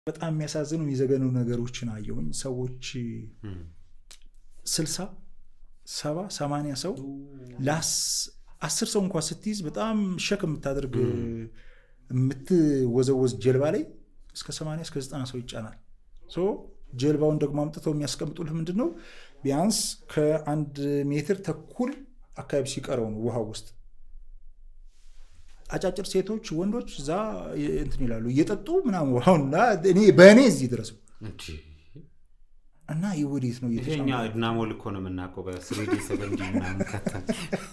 በጣም የሚያሳዝኑ የሚዘገኑ ነገሮችን አየሁኝ። ሰዎች ስልሳ ሰባ ሰማንያ ሰው አስር ሰው እንኳ ስትይዝ በጣም ሸክ የምታደርግ የምትወዘወዝ ጀልባ ላይ እስከ ሰማንያ እስከ ዘጠና ሰው ይጫናል። ጀልባውን ደግሞ አምጥተው የሚያስቀምጡልህ ምንድን ነው ቢያንስ ከአንድ ሜትር ተኩል አካባቢ ሲቀረው ነው ውሃ ውስጥ አጫጭር ሴቶች፣ ወንዶች እዛ እንትን ይላሉ እየጠጡ ምናምን ውሃውና እኔ በእኔ እዚህ ድረስ እና ይህ ወዴት ነው ይሄኛ ድናሞል እኮ ነው የምናውቀው በስሪዲ ሰቨንዲ ምናምን ከታች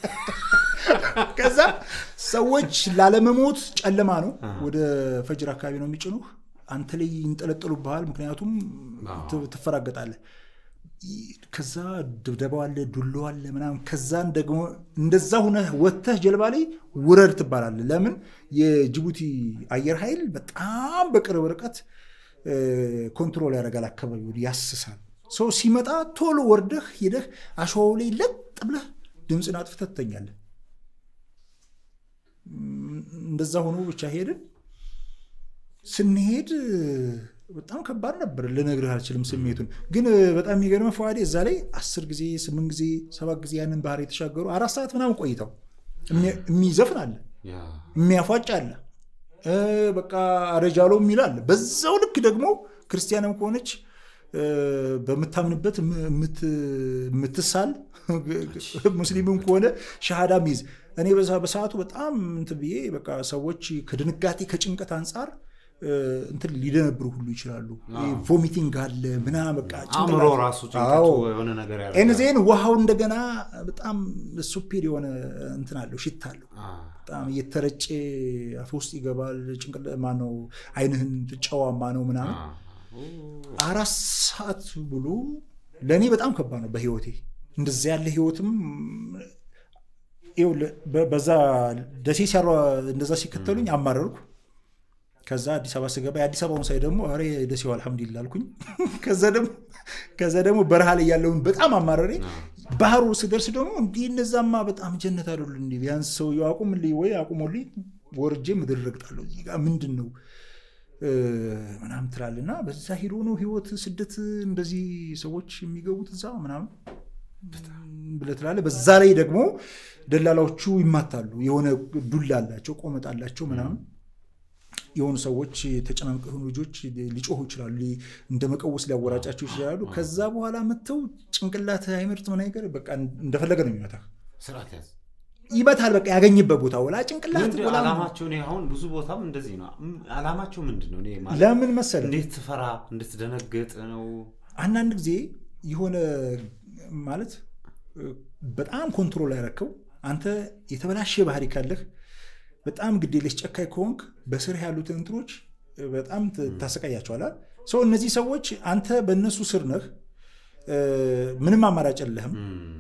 ከዛ ሰዎች ላለመሞት ጨለማ ነው ወደ ፈጅር አካባቢ ነው የሚጭኑህ አንተ ላይ ይንጠለጠሉብሃል ምክንያቱም ትፈራገጣለህ ከዛ ድብደባው አለ ዱሎ አለ ምናምን ከዛን ደግሞ እንደዛ ሁነህ ወጥተህ ጀልባ ላይ ውረድ ትባላለህ ለምን የጅቡቲ አየር ኃይል በጣም በቅርብ ርቀት ኮንትሮል ያደርጋል አካባቢ ያስሳል ሰው ሲመጣ ቶሎ ወርደህ ሄደህ አሸዋው ላይ ለጥ ብለህ ድምፅን አጥፍተህ ትተኛለህ እንደዛ ሆኖ ብቻ ሄድን ስንሄድ በጣም ከባድ ነበር ልነግርህ አልችልም ስሜቱን ግን በጣም የሚገርመ ፈዋዴ እዛ ላይ አስር ጊዜ ስምንት ጊዜ ሰባት ጊዜ ያንን ባህር የተሻገሩ አራት ሰዓት ምናምን ቆይተው የሚዘፍን አለ የሚያፏጭ አለ በቃ አረጃሎ የሚል አለ በዛው ልክ ደግሞ ክርስቲያንም ከሆነች በምታምንበት የምትሳል ሙስሊምም ከሆነ ሻሃዳ ሚይዝ እኔ በሰዓቱ በጣም እንትን ብዬ በቃ ሰዎች ከድንጋጤ ከጭንቀት አንጻር እንትን ሊደነብሩ ሁሉ ይችላሉ ቮሚቲንግ አለ ምና በቃ አእምሮ ራሱ ጭንቀቱ የሆነ ነገር ያደርጋል። ኤንዜን ውሃው እንደገና በጣም ሱፔር የሆነ እንትን አለው ሽታ አለው በጣም እየተረጨ አፍ ውስጥ ይገባል ጭንቅላ ማነው አይንህን ጨዋማ ነው ምናምን አራት ሰዓት ብሎ ለእኔ በጣም ከባድ ነው በህይወቴ እንደዚያ ያለ ህይወትም በዛ ደሴ ሲያሯ እንደዛ ሲከተሉኝ አማረርኩ ከዛ አዲስ አበባ ስገባ የአዲስ አበባውን ሳይ ደግሞ ኧረ ደሴው አልሐምዱሊላ አልኩኝ ከዛ ደግሞ በረሃ ላይ ያለውን በጣም አማረሬ ባህሩ ስደርስ ደግሞ እንዲህ እነዛማ በጣም ጀነት አይደሉ እንዲ ቢያንስ ሰውየው አቁምልኝ ወይ አቁሞልኝ ወርጄ ምድር ረግጣለሁ እዚህ ጋር ምንድን ነው ምናምን ትላለህ እና በዛ ሂዶ ነው ህይወት ስደት እንደዚህ ሰዎች የሚገቡት እዛ ምናምን ብለህ ትላለህ በዛ ላይ ደግሞ ደላላዎቹ ይማታሉ የሆነ ዱላ አላቸው ቆመጥ አላቸው ምናምን የሆኑ ሰዎች የተጨናንቀ የሆኑ ልጆች ሊጮሁ ይችላሉ እንደ መቀወስ ሊያወራጫቸው ይችላሉ ከዛ በኋላ መጥተው ጭንቅላት አይመርጥ ምን ነገር በቃ እንደፈለገ ነው የሚመታ ስርዓት ያዝ ይመታል በቃ ያገኝበት ቦታ ወላ ጭንቅላት ምንድን- ወላ አላማቸው እኔ አሁን ብዙ ቦታም እንደዚህ ነው ም- አላማቸው ምንድን ነው እኔ ማለት ለምን መሰለ እንዴት ትፈራ እንድትደነግጥ ነው አንዳንድ ጊዜ የሆነ ማለት በጣም ኮንትሮል ያረከው አንተ የተበላሸ ባህሪ ካለህ በጣም ግዴለሽ ጨካኝ ከሆንክ በስርህ ያሉትን እንትኖች በጣም ት- ታሰቃያቸዋል ሰው እነዚህ ሰዎች አንተ በእነሱ ስር ነህ እ፣ ምንም አማራጭ የለህም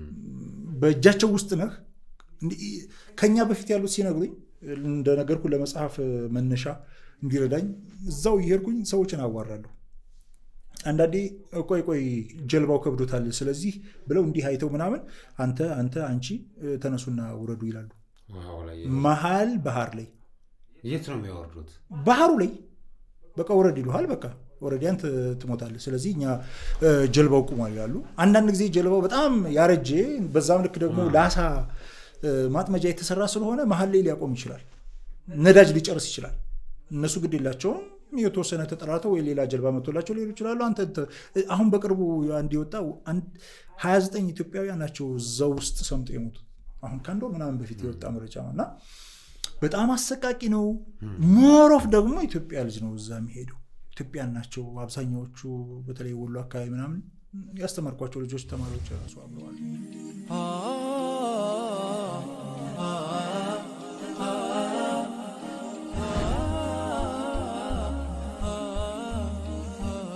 በእጃቸው ውስጥ ነህ እንዲህ ከኛ በፊት ያሉት ሲነግሩኝ እንደነገርኩ ለመጽሐፍ መነሻ እንዲረዳኝ እዛው እየሄድኩኝ ሰዎችን አዋራለሁ አንዳንዴ ቆይ ቆይ ጀልባው ከብዶታል ስለዚህ ብለው እንዲህ አይተው ምናምን አንተ አንተ አንቺ እ፣ ተነሱና ውረዱ ይላሉ ውሃው ላይ መሀል ባህር ላይ የት ነው የሚያወርዱት ባህሩ ላይ በቃ ውረድ ይሉሃል በቃ ወረዲ አንተ ትሞታለህ ስለዚህ እኛ እ፣ ጀልባው ቁሟል ይላሉ አንዳንድ ጊዜ ጀልባው በጣም ያረጀ በዛም ልክ ደግሞ ለአሳ እ፣ ማጥመጃ የተሰራ ስለሆነ መሀል ላይ ሊያቆም ይችላል ነዳጅ ሊጨርስ ይችላል እነሱ ግድ የላቸውም የተወሰነ ተጠራርተው ወይ ሌላ ጀልባ መቶላቸው ሊሄዱ ይችላሉ አንተ እንተ- አሁን በቅርቡ አንድ የወጣው አንድ 29 ኢትዮጵያውያን ናቸው እዛ ውስጥ ሰምጦ የሞቱት አሁን ከአንድ ወር ምናምን በፊት የወጣ መረጃ ነው እና በጣም አሰቃቂ ነው ሞሮፍ ደግሞ ኢትዮጵያ ልጅ ነው እዛ የሚሄደው ኢትዮጵያን ናቸው አብዛኛዎቹ በተለይ ወሎ አካባቢ ምናምን ያስተማርኳቸው ልጆች ተማሪዎች ራሱ አብረዋል